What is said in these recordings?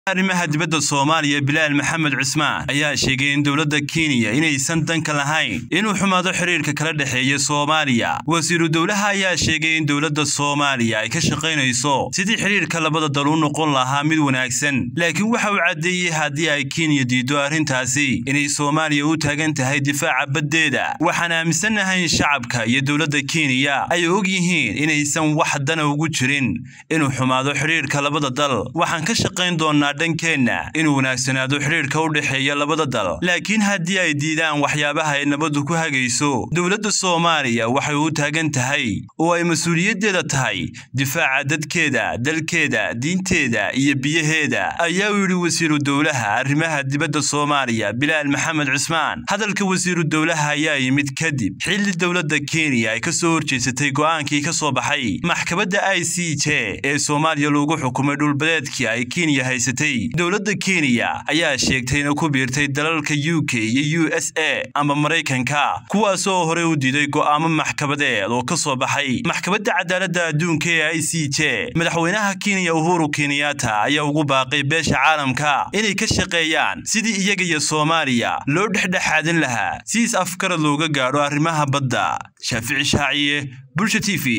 arrimaha dibadda soomaaliya bilaal maxamed cismaan ayaa sheegay in dowladda kenya inaysan danka lahayn inuu xumaado xiriirka kala dhexeeya soomaaliya wasiiru dowlaha ayaa sheegay in dowladda soomaaliya ay ka shaqaynayso sidii xiriirka labada dal u noqon lahaa mid wanaagsan laakiin waxa uu caddeeyey haddii ay kenya diiddo arrintaasi inay soomaaliya u taagan tahay difaaca baddeeda waxaan aaminsannahay in shacabka iyo dowladda kenya ay og yihiin inaysan wax dana ugu jirin inuu xumaado xiriirka labada dal waxaan ka shaqayn doonaa dhankeenna inuu wanaagsanaado xidhiirka u dhexeeya labada dal laakiin haddii ay diidaan waxyaabaha ay nabaddu ku hagayso dowladda soomaaliya waxay u taagan tahay oo ay mas-uuliyaddeeda tahay difaaca dadkeeda dalkeeda diinteeda iyo biyaheeda ayaa uu yidhi wasiiru dowlaha arrimaha dibadda soomaaliya bilaal maxamed cismaan hadalka wasiiru dowlaha ayaa yimid kadib xilli dowladda kenya ay ka soo horjeysatay go'aankii ka soo baxay maxkamadda i c j ee soomaaliya lagu xukumay dhulbadeedkii ay kenya haysatay dowladda kenya ayaa sheegtay inay ku biirtay dalalka u k iyo u s a ama maraykanka kuwaasoo horey u diiday go'aamo maxkamadeed oo ka soo baxay maxkamadda cadaaladda adduunka ee i c j madaxweynaha kenya uhuru kenyatta ayaa ugu baaqay beesha caalamka inay ka shaqeeyaan sidii iyaga iyo soomaaliya loo dhexdhexaadin lahaa si is afkarad looga gaadho arrimaha badda shaafici shaaciye bulsha t v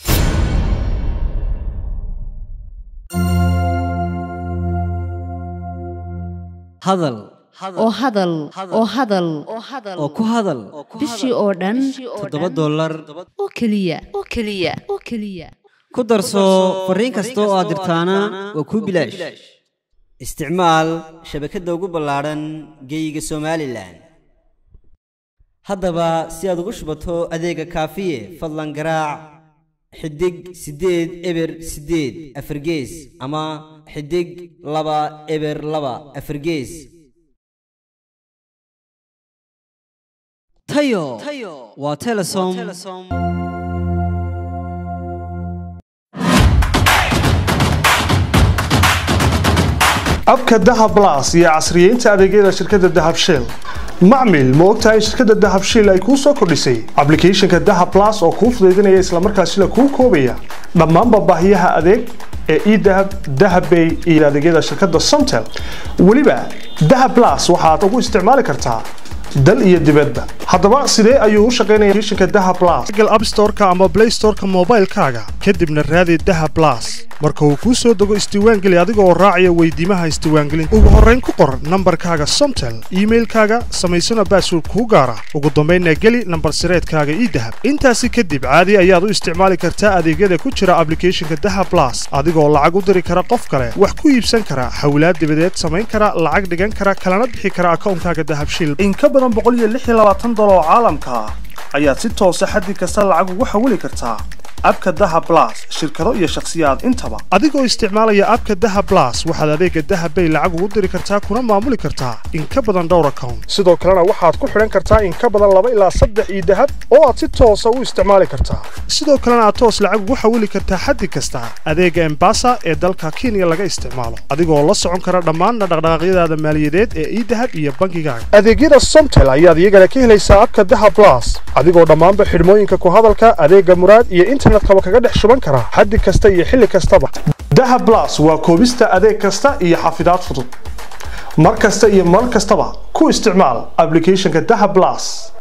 hadal oo hadal oo hadal oo ku hadal bishii oo dhan toddoba dollar oo keliya oo keliya oo keliya ku darso fariin kasta oo aad dirtaana waa kuu bilaash isticmaal shabakadda ugu ballaadhan geeyiga somalilan haddaba si aad ugu shubato adeega kaafiye fadlan garaac xidig siddeed eber siddeed afargees ama xidig laba eber laba afargees tayo waa telesom abka dahab blas iyo casriyeynta adeegyada shirkadda dahab shell macmil ma ogtahay in shirkadda dahab shell ay kuu soo kordhisay ablicathonka dahab blas oo kuu fudaydinaya islamarkaasina kuu koobaya dhammaanba baahiyaha adeeg ee edahab dahabbay iyo adeegyada shirkadda somtel weliba dahab blas waxaad ugu isticmaali kartaa dal iyo dibadba haddaba sidee ayuu u shaqaynaya applicationka dahab blas google app store-ka ama play store-ka moobaylkaaga kadibna raadi dahab blas marka uu kuu soo dego isdiiwaangeli adiga oo raacaya weydiimaha isdiiwaangelinta ugu horrayn ku qor nambarkaaga somtel iimailkaaga samaysana baasword kuu gaara ugu dambaynna geli nambar sireedkaaga ii dahab intaasi kadib caadi ayaad u isticmaali kartaa adeegyada ku jira ablicathonka dahab blas adigoo lacag u diri kara qof kale wax ku iibsan kara xawlaad dibadeed samayn kara lacag dhigan kara kalana bixi kara akawnkaaga dahabshil oo caalamka ah ayaad si toosa xaddi kasta lacag ugu xawili kartaa abka daha blas shirkado iyo shakhsiyaad intaba adigoo isticmaalaya abka daha blas waxaad adeega dahabbay lacag ugu diri kartaa kuna maamuli kartaa in ka badan dhowr account sidoo kalena waxaad ku xidhan kartaa in ka badan laba ilaa saddex iyo dahab oo aad si toosa u isticmaali kartaa sidoo kalena aad toos lacag ugu xawili kartaa xaddi kasta adeega embasa ee dalka kenya laga isticmaalo adigoo la socon kara dhammaanna dhaqdhaqaaqyadaada maaliyadeed ee idahab iyo bankigaaga adeegyada somtel ayaad iyagana ka helaysaa abka daha blas adigoo dhammaanba xidhmooyinka ku hadalka adeega muraad iyo internetkaba kaga dhex shuban kara xaddi kasta iyo xilli kastaba daha blas waa koobista adeeg kasta iyo xafidaad fudud mar kasta iyo mar kastaba ku isticmaal ablicathonka daha blas